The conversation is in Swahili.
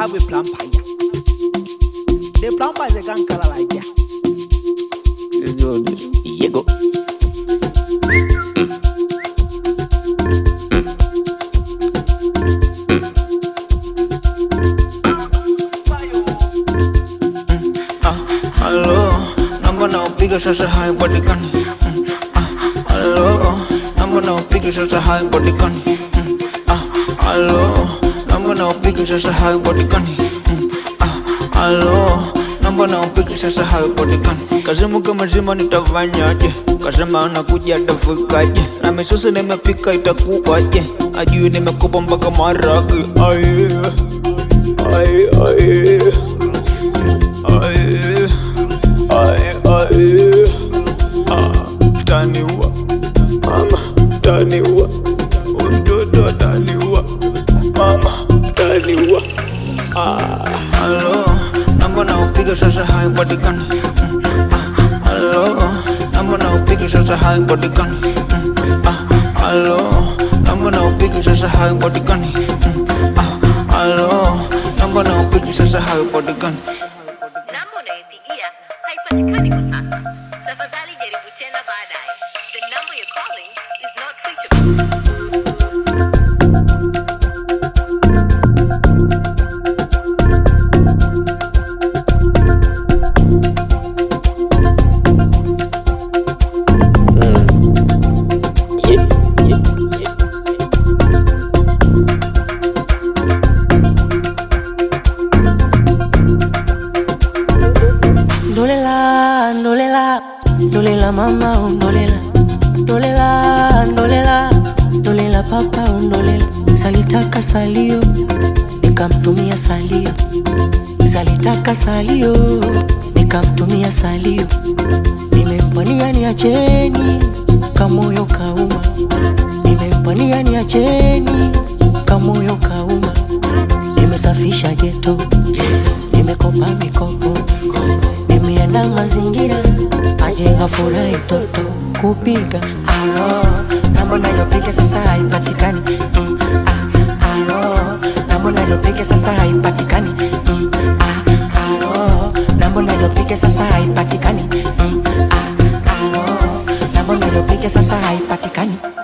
have a plumber here. The plumber is a gang color like that. Yego. Halo, namba na upiga sasa haipatikani. Mm, ah, Halo, namba na upiga sasa haipatikani. Mm, ah, Halo, namba na upiga sasa haipatikani. Mm, ah, Halo, namba na upiga sasa haipatikani. Kasema kama zima nitafanyaje? Kasema anakuja atafikaje? Na misosi nimepika itakuwaje? Ajui nimekopa mpaka maragi. Aye, aye, aye. Aye, aye, aye. Ah, Taniwa, mama, taniwa, mtoto taniwa, mama, taniwa. Ah, halo, namba na upiga sasa haipatikani. Mm, ah, Halo, namba na upiga sasa haipatikani. Mm, ah, Halo, namba na upiga sasa haipatikani. Mm, ah, Halo, namba na upiga sasa haipatikani. Namba unayopigia haipatikani kwa sasa. Tafadhali jaribu tena baadaye. The number you're calling is not reachable. Yep, yep, yep. Ndolela, ndolela, ndolela mama, oh, ndolela, ndolela, ndolela, ndolela papa, oh, ndolela. Salitaka salio, nikamtumia salio, salitaka salio, nikamtumia salio. Nimempania niacheni, kamoyo kauma, nimempania niacheni, kamoyo kauma. Nimesafisha geto, nimekopa mikopo nimeanda mazingira aje afurahi mtoto kupiga alo namba nayopiga sasa haipatikani mm, ah, alo namba nayopiga sasa haipatikani mm, ah, alo namba nayopiga sasa haipatikani mm, ah, alo namba nayopiga sasa haipatikani